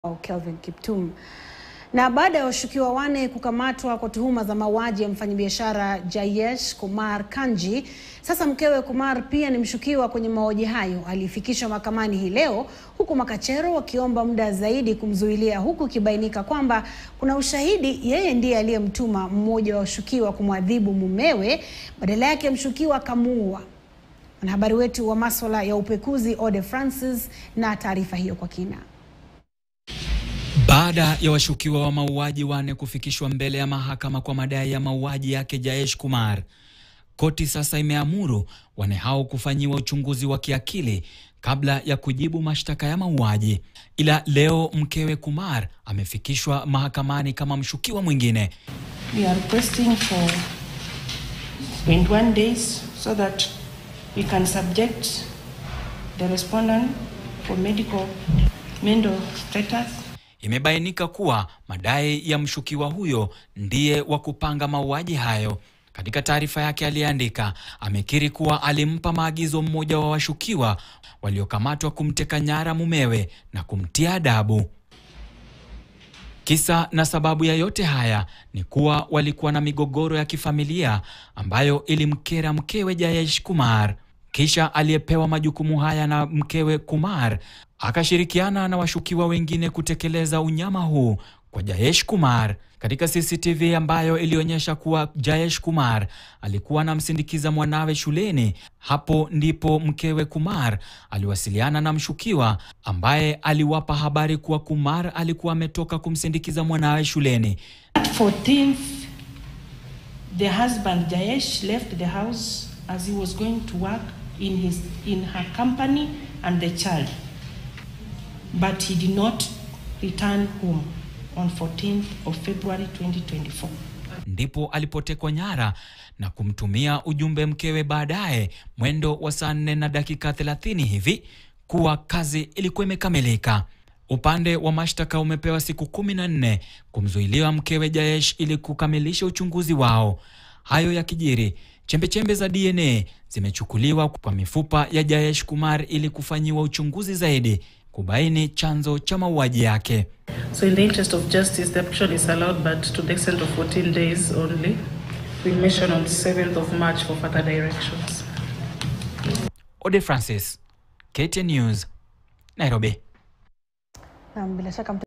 Kelvin Kiptum. Na baada ya washukiwa wane kukamatwa kwa tuhuma za mauaji ya mfanyabiashara Jayesh Kumar Kanji, sasa mkewe Kumar pia ni mshukiwa kwenye mauaji hayo. Alifikishwa mahakamani hii leo, huku makachero wakiomba muda zaidi kumzuilia, huku ikibainika kwamba kuna ushahidi yeye ndiye aliyemtuma mmoja wa washukiwa kumwadhibu mumewe, badala yake mshukiwa akamuua. Mwanahabari wetu wa maswala ya upekuzi Ode Francis na taarifa hiyo kwa kina. Baada ya washukiwa wa mauaji wane kufikishwa mbele ya mahakama kwa madai ya mauaji yake Jayesh Kumar, koti sasa imeamuru wane hao kufanyiwa uchunguzi wa kiakili kabla ya kujibu mashtaka ya mauaji. Ila leo mkewe Kumar amefikishwa mahakamani kama mshukiwa mwingine. We are requesting for 21 days so that we can subject the respondent for medical mental status. Imebainika kuwa madai ya mshukiwa huyo ndiye wa kupanga mauaji hayo. Katika taarifa yake aliyeandika, amekiri kuwa alimpa maagizo mmoja wa washukiwa waliokamatwa kumteka nyara mumewe na kumtia adabu. Kisa na sababu ya yote haya ni kuwa walikuwa na migogoro ya kifamilia ambayo ilimkera mkewe Jayesh Kumar. Kisha aliyepewa majukumu haya na mkewe Kumar akashirikiana na washukiwa wengine kutekeleza unyama huu kwa Jayesh Kumar. Katika CCTV ambayo ilionyesha kuwa Jayesh Kumar alikuwa anamsindikiza mwanawe shuleni, hapo ndipo mkewe Kumar aliwasiliana na mshukiwa ambaye aliwapa habari kuwa Kumar alikuwa ametoka kumsindikiza mwanawe shuleni. At 14th, the husband Jayesh left the house as he was going to work in his in her company and the child. But he did not return home on 14th of February 2024. Ndipo alipotekwa nyara na kumtumia ujumbe mkewe baadaye mwendo wa saa nne na dakika 30 hivi kuwa kazi ilikuwa imekamilika. Upande wa mashtaka umepewa siku kumi na nne kumzuiliwa mkewe Jayesh ili kukamilisha uchunguzi wao. Hayo yakijiri, chembechembe za DNA zimechukuliwa kwa mifupa ya Jayesh Kumar ili kufanyiwa uchunguzi zaidi kubaini chanzo cha mauaji yake. So in the interest of justice, the application is allowed, but to the extent of 14 days only. We mention on 7th of March for further directions. Ode Francis, KTN News, Nairobi. Na bila shaka